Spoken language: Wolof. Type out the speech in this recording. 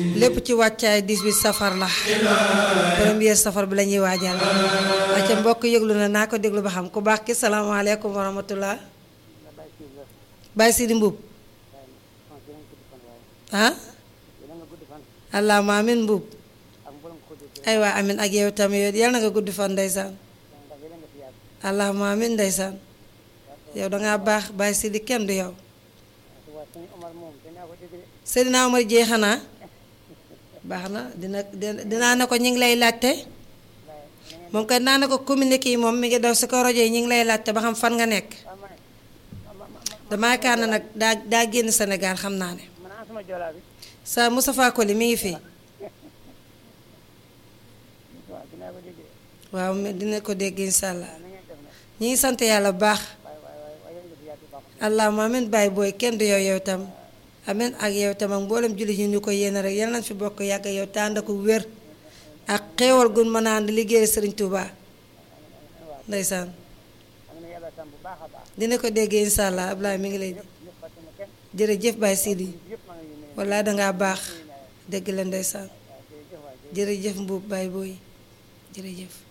lépp ci wàccaay 18 safar la premier safar bi la ñuy waajal acca mbokk yëglu na naa ko déglu ba xam ku baax ki salaamaaleykum wa rahmatullah Baye Sidi Mbuub ah allahuma amin Mbuub ay waa amin ak yow tamit yal na nga gudd fan ndeysaan allahuma amin ndeysaan yow dangaa baax Baye Sidi kenn du yow Seydina Omar jee xanaa baax na dina dinaa ne ko ñu ngi lay laajte moom kay naa ne ko communiqué yi moom mi ngi daw si ko rajo yi ñu ngi lay laajte ba xam fan nga nekk damaa yaakaar na nag daa daa génn Sénégal xam naa ne sa Moustapha Koli mi ngi fii waaw dina ko dégg incha allah ñu ngi sant yàlla bu baax allahumma amin bàyyi booy kenn du yow yow tam amin ak yow tam ak mboolem julli ñu ñu ko yéene rek yal nañ fi bokk yàgg yow tànd ko wér ak xéewal gun mën a ànd liggéey Sëriñ Tuuba ndeysaan dina ko dégg incha allah Ablaye mi ngi lay jërëjëf Baye Sidi wallaay dangaa baax dégg la ndeysaan jërëjëf mbuub Baye booy jërëjëf